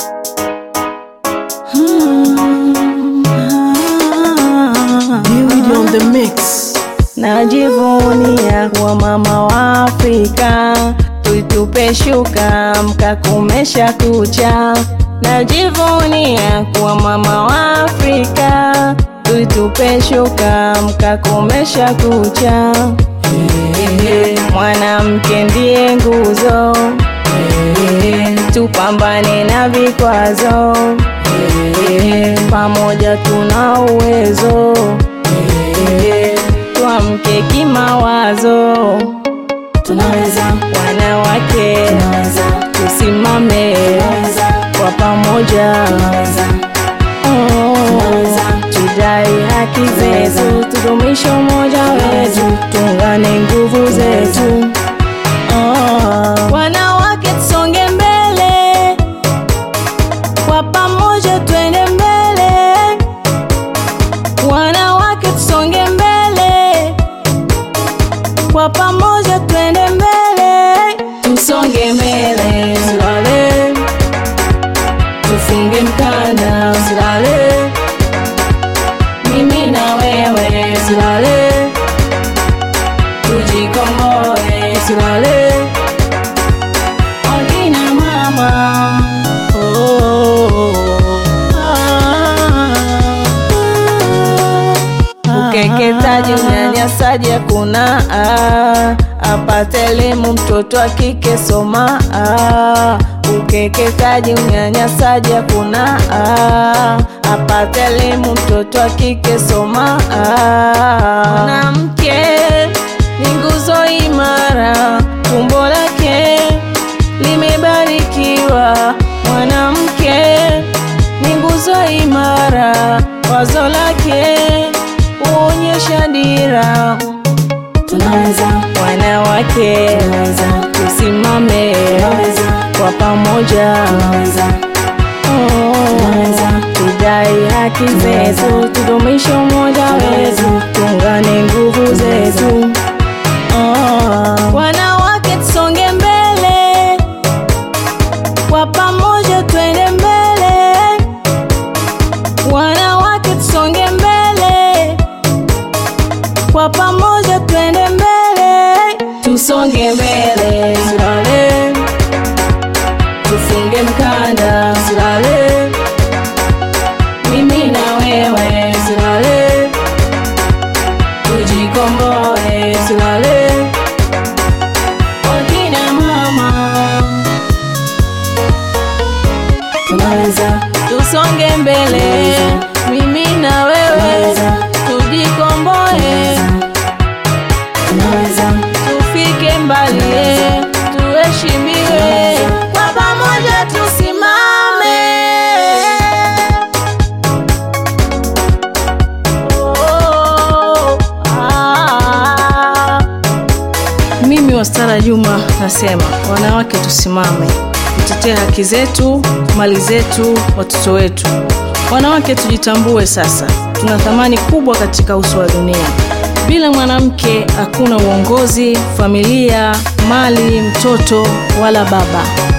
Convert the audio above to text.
Beauty on the mix. Najivunia kuwa mama wa Afrika, tuitupe shuka mkakumesha kucha. Najivunia kuwa mama wa Afrika, tuitupe shuka mkakumesha kucha. Mwanamke ndiye nguzo, tupambane na vikwazo, pamoja tuna uwezo tuamke kimawazo, Tunaweza, wanawake tunaweza, tusimame kwa pamoja, tunaweza, Oh, tunaweza. tudai haki zetu, tudumishe umoja wetu, tuungane nguvu zetu. Oh, wanawake tusonge mbele, kwa pamoja twende mbele, wanawake tusonge mbele, kwa pamoja twende mbele, tusonge mbele, usilale, tufunge mkanda, usilale, mimi na wewe, usilale, tujikomboe, usilale, akina mama, oh, ah. Ukeketaji, unyanyasaji hakuna, ah. apate elimu mtoto wa kike soma. ah. Ukeketaji, unyanyasaji hakuna, ah. apate elimu mtoto wa kike soma. ah. Mwanamke ni nguzo imara, tumbo lake limebarikiwa. Mwanamke ni nguzo imara, wazo lake huonyesha dira. tunaweza, Wanawake tunaweza, tusimame tunaweza, kwa pamoja, tunaweza, Oh, tunaweza. tudai haki zetu, tudumishe umoja wetu, tuungane nguvu zetu. Oh, wanawake tusonge mbele, kwa pamoja twende mbele, wanawake tusonge mbele, kwa pamoja twende mbele, tusonge mbele, usilale, tufunge mkanda, usilale, mimi na wewe, usilale, tujikomboe, usilale, wakina mama, tunaweza, tusonge mbele, mimi na wewe, tujikomboe, tunaweza, tufike mbali, tuheshimiwe, kwa pamoja tusimame. Oh, ah. Mimi Wastara Juma nasema wanawake tusimame, tutetee haki zetu, mali zetu, watoto wetu. Wanawake tujitambue sasa, tuna thamani kubwa katika uso wa dunia. Bila mwanamke hakuna uongozi, familia, mali, mtoto wala baba.